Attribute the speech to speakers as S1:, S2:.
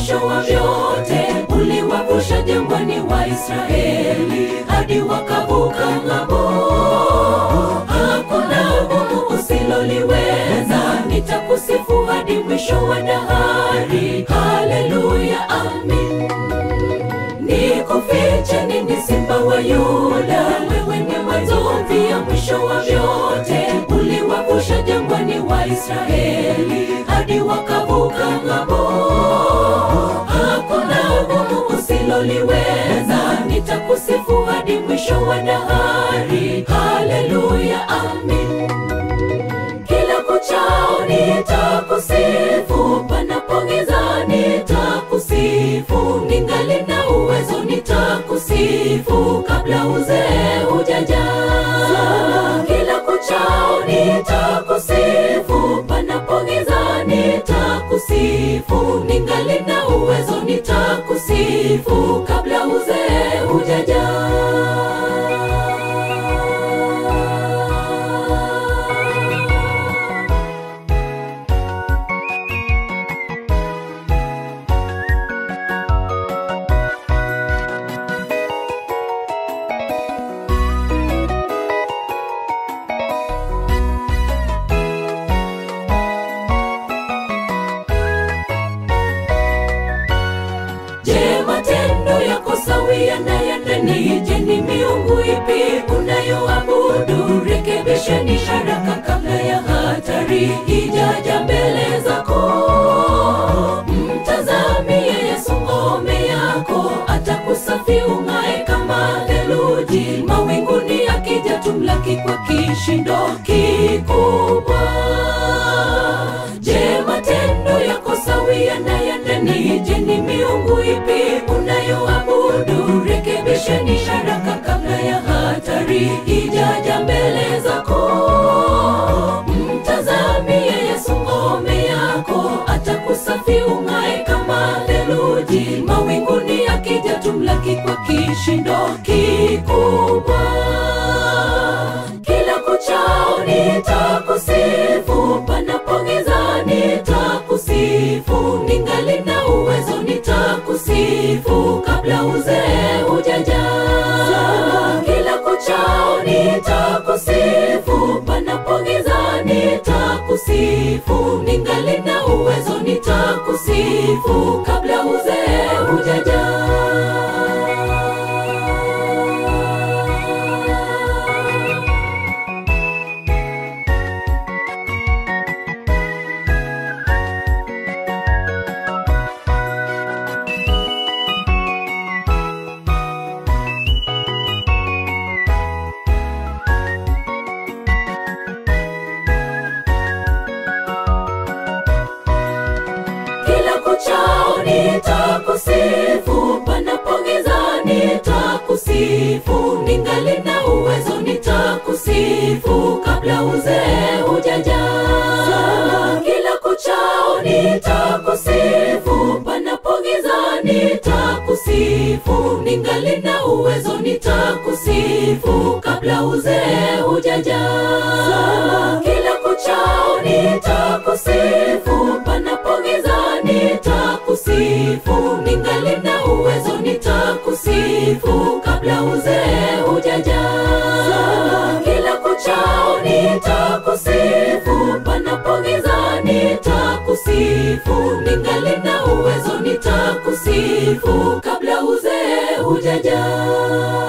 S1: mwisho wa vyote uliwavusha jangwani wa Israeli hadi wakavuka ng'ambo. Hakuna gumu usiloliweza, nitakusifu hadi mwisho wa dahari. Haleluya, amin. Nikufiche nini, simba wa Yuda? Wewe ni mwanzo pia mwisho wa vyote. Uliwavusha jangwani wa Israeli hadi wakavuka ng'ambo. Hakuna gumu usiloliweza, nitakusifu hadi mwisho wa dahari. Haleluya, amin. Kila kuchao nitakusifu, panapo giza nitakusifu, ningali na uwezo nitakusifu, kabla uzee hujaja. Kila kuchao nitakusifu, panapo giza nitakusifu, ningali na uwezo nitakusifu, kabla uzee hujaja. Je, matendo yako sawia na ya ndani? Je, ni miungu ipi unayoabudu? Rekebisheni haraka kabla ya hatari ijaja mbele zako. Mtazamie Yesu ngome yako, atakusafi ung'ae kama theluji. Mawinguni akija tumlaki kwa kishindo kikubwa. Je, matendo yako sawia na ya ndani? Je, ni miungu ipi unayoabudu? Rekebisheni haraka kabla ya hatari ijaja mbele zako. Mtazamie Yesu ngome yako, atakusafi ung'ae kama theluji. Mawinguni akija tumlaki kwa kishindo kikubwa. Kila kuchao nitakusifu, panapo giza nitakusifu, ningali na uwezo nitakusifu, kabla uzee hujaja. Kila kuchao nitakusifu, panapo giza nitakusifu, ningali na uwezo nitakusifu, kabla uzee hujaja. kila kuchao nitakusifu, panapo giza nitakusifu, ningali na uwezo nitakusifu, kabla uzee hujaja. Kila kuchao nitakusifu, panapo giza nitakusifu, ningali na uwezo nitakusifu, kabla uzee hujaja. Kila kuchao nitakusifu, panapo giza nitakusifu, ningali na uwezo nitakusifu, kabla uzee hujaja. Kila kuchao nitakusifu, panapo giza nitakusifu, ningali na uwezo nitakusifu, kabla uzee hujaja.